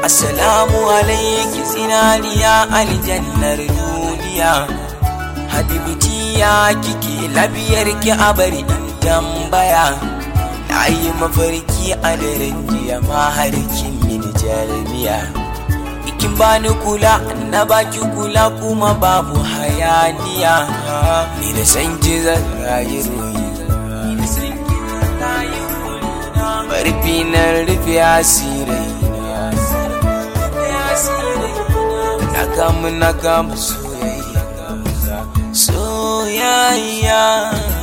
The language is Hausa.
Assalamu alaiki zinariya aljannar duniya Habibitiya kike labiyar ki a bari in tambaya Na yi mafarki a daren jiya ma har kin min jarmiya Ikin bani kula na baki kula kuma babu hayaniya Ni da san ki zan rayu ruhi Barfi na rufe asirai na kamu na kamu soyayya soyayya